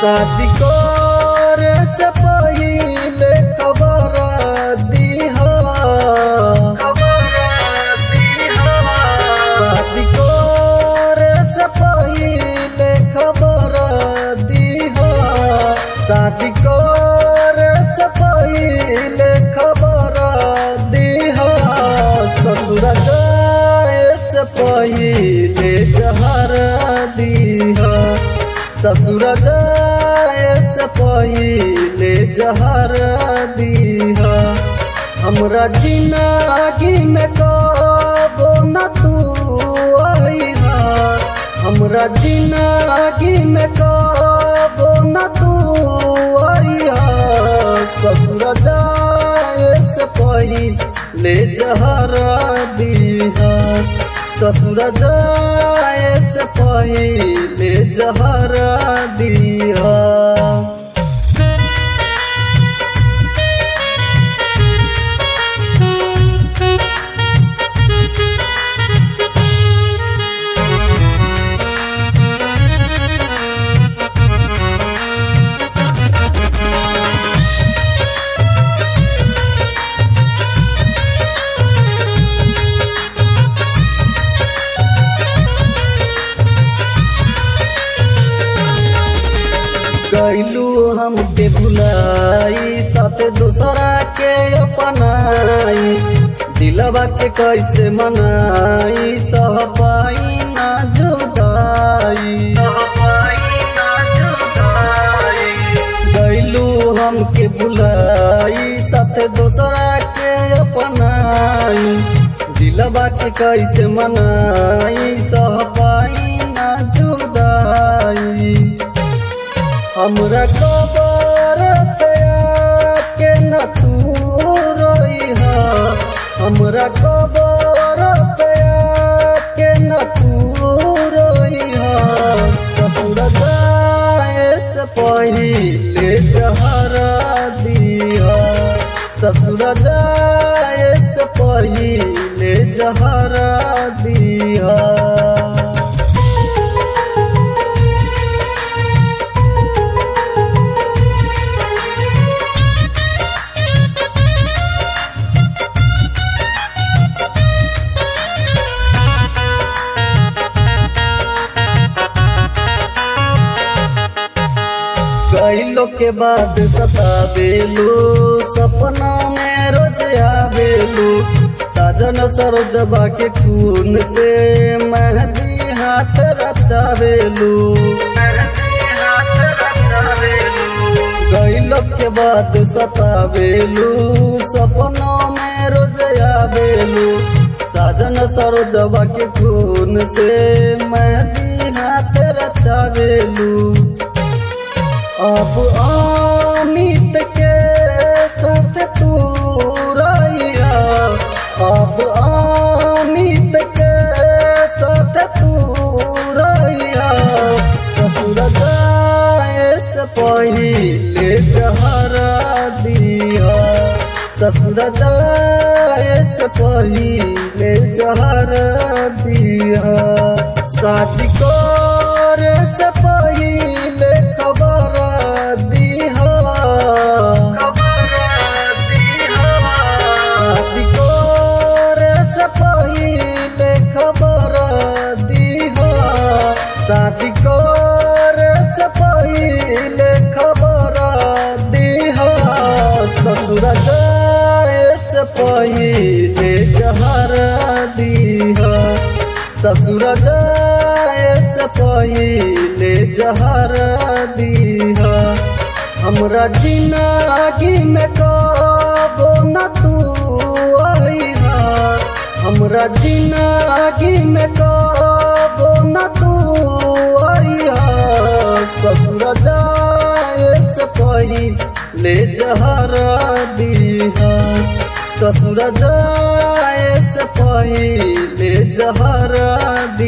शादी करे से पहिले खबर दीहा शादी करे से पहिले खबर दीहा शादी करे से पहिले खबर दीहा ससुर जाए से पहिले जहर दीहा ससुर जाए से पहिले जहर दीहा हमरा जिंदगी में कबो न तू आईहा हमरा जिंदगी में कबो न तू आईहा ससुर जाए से पहिले जहर दीहा ससुर जाए से पहिले जहर दीहा कैलू हमके भुलाई साथे दूसरा के अपनाई दिलवा के कैसे मनाई सह पाई ना जुदाई कैलू हमके भुलाई साथे दूसरा के अपनाई दिलवा के कैसे मनाई सह पाई ना जुदाई हमरा कबर पे के न तू रोइहा हमरा कबर पे के न तू रोइहा ससुर जाए से पहिले जहर दिया ससुर जाए से पहिले जहर दिया कैलो के बाद सतावेलू सपना में रोज आवेलू साजन सरोजबा के खून से मेहंदी हाथ रचावेलू कैलो के बाद सतावेलू सपना में रोज आवेलू साजन सरोजबा के खून से मेहंदी हाथ रचावेलू अब अमित के साथ तू रहिया अब अमित के साथ तू रहिया ससुर जाए से पहिले जहर दिया ससुर जाए से पहिले जहर दिया शादी करे से पहिले खबर दिहा शादी करे से पहिले खबर दिहा शादी करे से पहिले खबर दिहा ससुर जाए से पहिले जहर दिहा ससुर जाए से पहिले जहर दिहा हमरा जिंदगी में कबो न तू आईहा हमरा जिंदगी में कबो न तू आईहा ससुर जाए से पहिले जहर दिहा ससुर जाए से पहिले जहर